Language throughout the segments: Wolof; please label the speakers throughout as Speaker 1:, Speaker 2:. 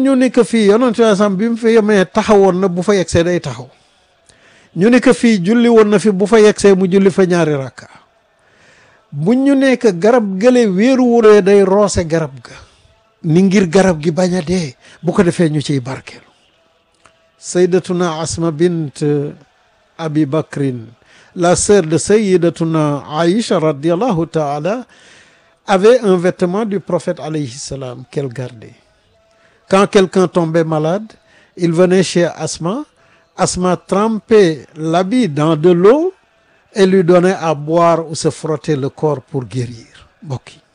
Speaker 1: ñu ne que fii yonent bi sam bi mu fi yemee taxawoon na bu fa yegsee day taxaw ñu ne que fii julli woon na fi bu fa yegsee mu julli fa ñaari rakka bu ñu ne que garab gële wéeru wuree day roose garab ga ni ngir garab gi bañ a dee bu ko defee ñu ciy barkeelu sayyidatuna asma bint abi bakrin la sœur de sayyidatuna aïcha radiallahu taala avait un vêtement du prophète alayhi salam qu'elle gardait quand quelqu'un tombait malade il venait chez asma asma trempait l'habit dans de l'eau et lui donnait à boire ou se frotter le corps pour guérir mbokk yi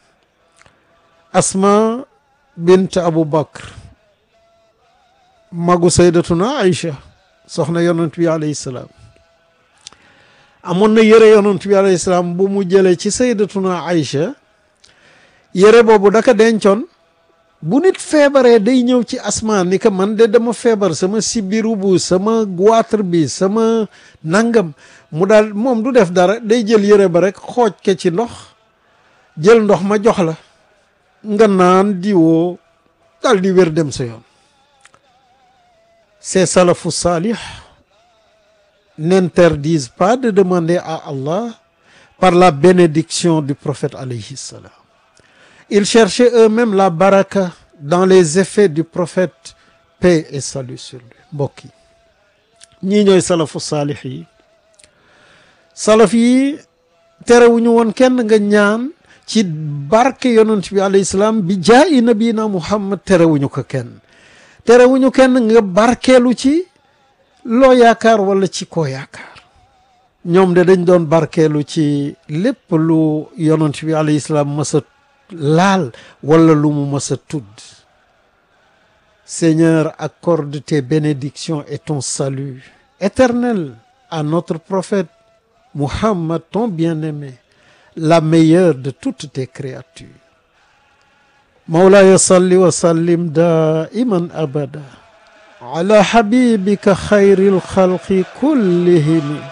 Speaker 1: asma bint abu bakr magu saydatuna aïcha soxna yonent bi alayhi salaam amoon na yëre yonent bi alayhi salaam bu mu jëlee ci saydatuna aïcha yëre boobu daka dencoon bu nit feebaree day ñëw ci asma ni que man de dama feebar sama sibiru bu sama goitre bi sama nangam mu daal moom du def dara day jël yëre ba rek xooj ke ci ndox jël ndox ma jox la nga naan diwoo daal di wér dem sa yoon ces salafus salih n'interdisent pas de demander à Allah par la bénédiction du prophète alayhi salam ils cherchaient eux-mêmes la baraka dans les effets du prophète paix et salut sur lui mbokk yi ñii ñooy salafu saalix yi salaf yi terewuñu woon kenn nga ñaan ci barke yonent bi alayhi salaam bi jaayi nabina muhammad terewuñu ko kenn terewuñu kenn nga barkeelu ci loo yaakaar wala ci koo yaakaar ñoom de dañ doon barkeelu ci lépp lu yonent bi alayhi salaam masa laal wala lu mu mës a tudd Seigneur accorde tes bénédictions et ton salut éternel à notre prophète Muhammad ton bien-aimé la meilleure de toutes tes créatures Mawlaya salli wa sallim daiman abada ala habibika khayril khalqi kullihim